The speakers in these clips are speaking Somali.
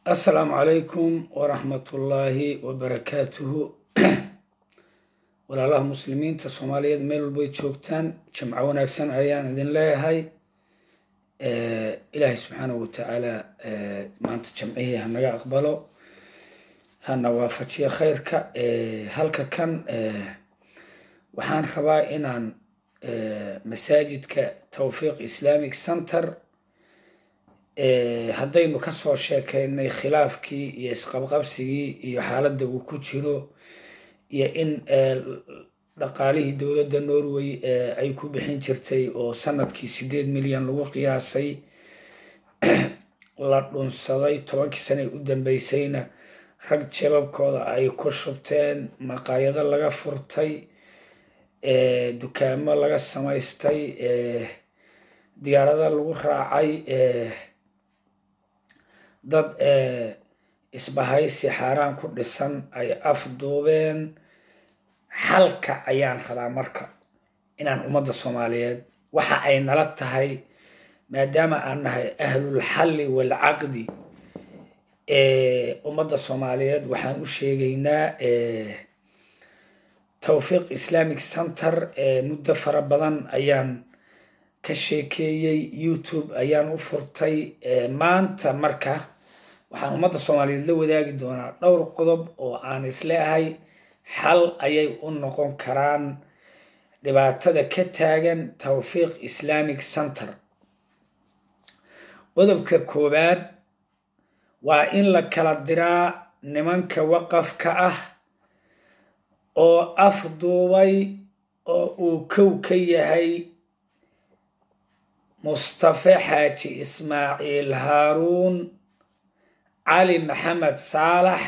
asalaamu calaykum waraxmatullaahi wabarakaatuhu walaalaha muslimiinta soomaaliyeed meel walbay joogtaan jamco wanaagsan ayaan idin leeyahay ilaahay subxaanahu watacaala maanta jamcihii hanaga aqbalo hana waafajiyo khayrka halka kan waxaan rabaa inaan masaajidka tawfiiq islamic center haddaynu kasoo sheekeynay khilaafkii iyo isqabqabsigii iyo xaaladda uu ku jiro iyo in dhaqaalihii dowladda norway ay ku bixin jirtay oo sanadkii sideed milyan lagu qiyaasay la dhunsaday tobankii sane u dambeysayna rag jababkooda ay ku shubteen maqaayado laga furtay dukaamo laga samaystay diyaarada lagu raacay dad isbahaysi xaaraan ku dhisan ay afduubeen xalka ayaan rabaa marka inaan ummadda soomaaliyeed waxa ay nala tahay maadaama aan nahay ahlulxalli waalcaqdi ummadda soomaaliyeed waxaan u sheegaynaa tawfiiq islamic center muddo fara badan ayaan ka sheekeeyey youtube ayaan u furtay maanta marka waxaan ummadda soomaaliyeed la wadaagi doonaa dhowr qodob oo aan isleeahay xal ayay u noqon karaan dhibaatada ka taagan tawfiiq islamic center qodobka koowaad waa in la kala diraa nimanka waqafka ah oo afduubay oo uu kow ka yahay mustafe xaaji ismaaciil haaruun cali maxamed saalax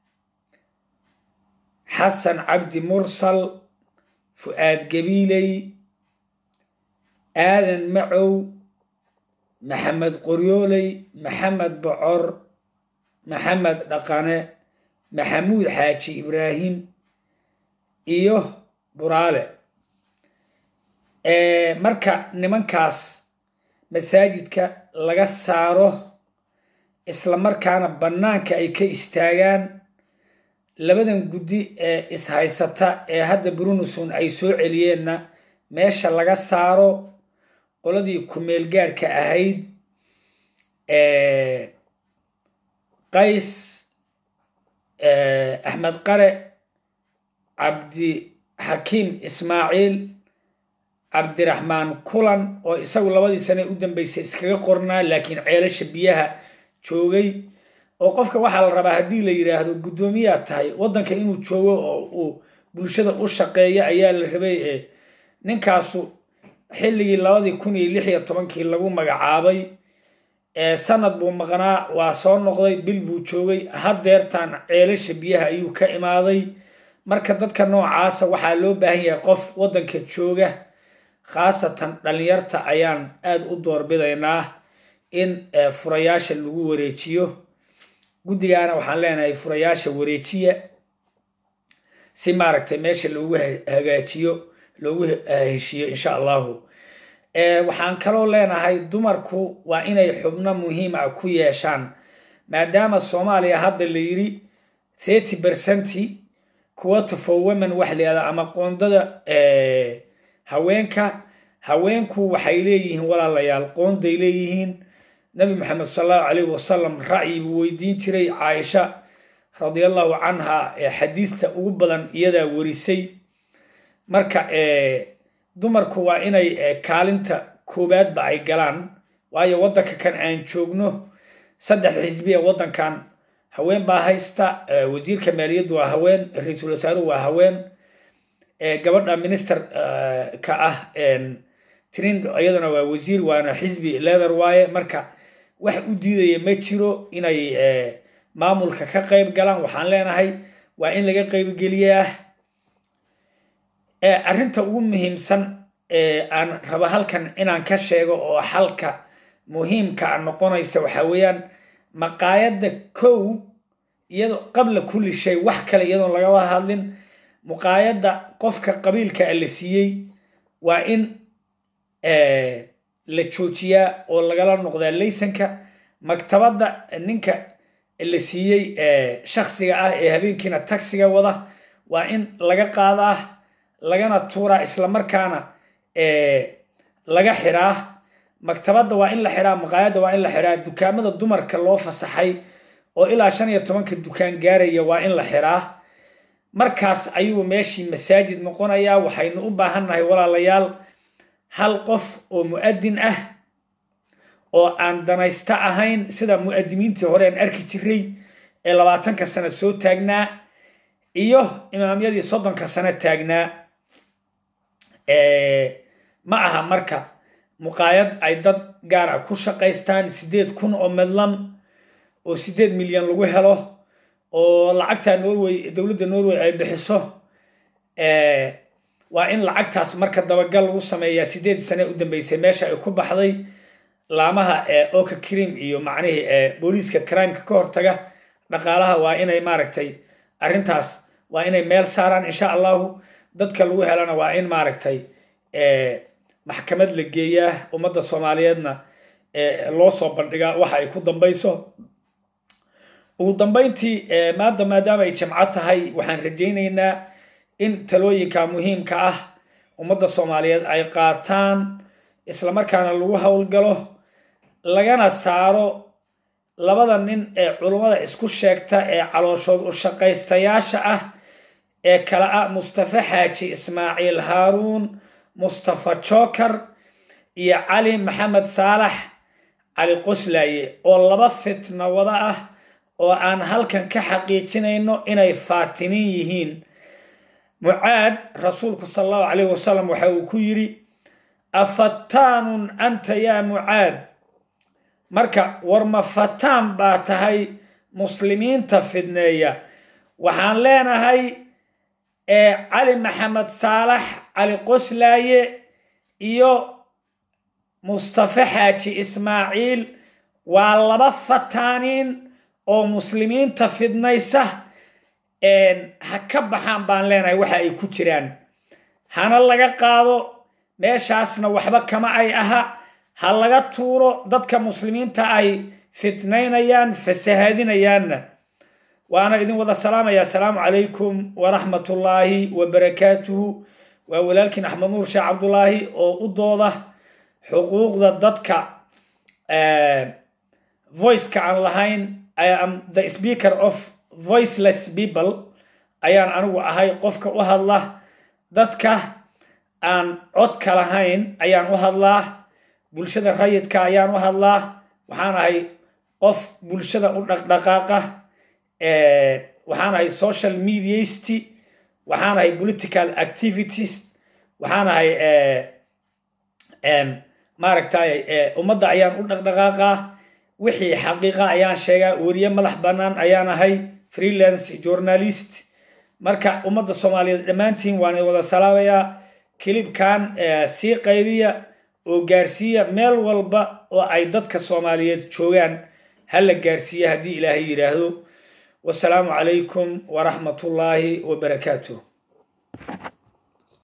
xasan cabdi mursal fu-aad gabiiley aadan macow maxamed qoryooley maxamed bocor maxamed dhaqane maxamuud xaaji ibraahim iyo buraale marka nimankaas masaajidka laga saaro isla markaana bannaanka ay ka istaagaan labadan guddi ee ishaysata ee hadda brunuson ay soo celiyeenna meesha laga saaro qoladii kumeel gaadhka ahayd qays axmed qare cabdi xakiim ismaaciil cabdiraxmaan kulan oo isagu labadii sane u dambeysay iskaga qornaa laakiin ceelasha biyaha joogay oo qofka waxaa la rabaa haddii la yidhaahdo guddoomiyaa tahay waddanka inuu joogo oo uu bulshada u shaqeeyo ayaa la rabay ee ninkaasu xilligii labadii kun iyo lix iyo tobankii lagu magacaabay sanad buu maqnaa waa soo noqday bil buu joogay haddeertaan ceelasha biyaha ayuu ka imaaday marka dadka noocaasa waxaa loo baahan yahay qof waddanka jooga khaasatan dhalinyarta ayaan aada u doorbidaynaa in furayaasha lagu wareejiyo guddigaana waxaan leenahay furayaasha wareejiya si maaragtay meesha loogu hagaajiyo loogu heshiiyo insha allahu waxaan kaloo leenahay dumarku waa inay xubno muhiim ah ku yeeshaan maadaama soomaaliya hadda la yidhi thirty percenti quota for women wax layihahda ama qoondada haweenka haweenku waxay leeyihiin walaalayaal qoonday leeyihiin nabi maxamed sal allahu calayh wasalam ra'yi buu weydiin jiray caaisha radiallahu canha xadiista ugu badan iyadaa warisay marka dumarku waa inay kaalinta koowaadba ay galaan waayo waddanka kan aan joogno saddex xisbiya waddankan haween baa haysta wasiirka maaliyaddu waa haween ra-iisul wasaaruhu waa haween gabadha minister ka ah trin iyaduna waa wasiir waana xisbi leather waaye marka wax u diidaya ma jiro inay maamulka ka qayb galaan waxaan leenahay waa in laga qaybgeliyaa arrinta ugu muhiimsan aan rabo halkan inaan ka sheego oo xalka muhiimka a noqonaysa waxaa weeyaan maqaayadda kow iyado qabla kulli shay wax kale iyadoon lagaba hadlin muqaayadda qofka qabiilka a la siiyey waa in la joojiyaa oo lagala noqdaa laysanka maktabadda ninka la siiyey shaksiga ah ee habeenkiina taxiga wada waa in laga qaadaa lagana tuuraa islamarkaana laga xiraa maktabadda waa in la xiraa maqaayadda waa in la xiraa dukaamada dumarka loo fasaxay oo ilaa shan iyo tobanka dukaan gaaraya waa in la xiraa markaas ayuu meeshii masaajid noqonayaa waxaynu u baahannahay walaalayaal hal qof oo mu'adin ah oo aan danaysta ahayn sida mu'adimiintii hore aan arki jiray ee labaatanka sano soo taagnaa iyo imaamyadii soddonka sano taagnaa ma aha marka muqaayad ay dad gaar ah ku shaqaystaan siddeed kun oo medlam oo siddeed milyan lagu helo oo lacagta norway dowladda norway ay bixiso waa in lacagtaas marka dabagal lagu sameeyaa siddeed sane u dambeysay meesha ay ku baxday laamaha oka cream iyo macnihii booliiska crimeka ka hortaga dhaqaalaha waa inay maaragtay arrintaas waa inay meel saaraan insha allahu dadka lagu helana waa in maaragtay maxkamad la geeyaa ummadda soomaaliyeedna loo soo bandhigaa waxa ay ku dambayso ugu dambayntii maanta maadaama ay jimco tahay waxaan rajaynaynaa in talooyinka muhiimka ah ummadda soomaaliyeed ay qaataan islamarkaana lagu howlgalo lagana saaro labada nin ee culummada isku sheegta ee calooshood u shaqaystayaasha ah ee kala ah mustafa xaaji ismaaciil haaruun mustafa joker iyo cali maxamed saalax cali qoslaaye oo laba fitna wada ah oo aan halkan ka xaqiijinayno inay faatiniin yihiin mucaad rasuulku sala allahu calayh wasalam waxa uu ku yidhi afattaanun anta yaa mucaad marka war ma fataan baa tahay muslimiinta fidneeya waxaan leenahay cali maxamed saalax cali qoslaaye iyo mustafa xaaji ismaaciil waa laba fataaniin oo muslimiinta fidnaysa ha ka baxaan baan leenahay waxa ay ku jiraan hana laga qaado meeshaasna waxba kama ay aha ha laga tuuro dadka muslimiinta ay fitnaynayaan fasahadinayaanna waana idin wada salaamaya asalaamu calaykum waraxmat ullaahi wabarakaatuhu waa walaalkiin axmed nuur sheekh cabdulaahi oo u dooda xuquuqda dadka voiceka aan lahayn i am the speaker of voiceless people ayaan anigu ahay qofka u hadla dadka aan codka lahayn ayaan u hadlaa bulshada rayidka ayaan u hadlaa waxaan ahay qof bulshada u dhaqdhaqaaqa waxaan ahay social mediast waxaan ahay political activities waxaan ahay maaragtay ummadda ayaan u dhaqdhaqaaqaa wixii xaqiiqa ayaan sheegaa weriye madax bannaan ayaan ahay freelance journalist marka ummadda soomaaliyeed dhammaantiin waan wada salaamayaa kilibkan sii qaybiya oo gaarsiiya meel walba oo ay dadka soomaaliyeed joogaan ha la gaarsiiya haddii ilaahay yidhaahdo wasalaamu calaykum waraxmat ullaahi wabarakaatuh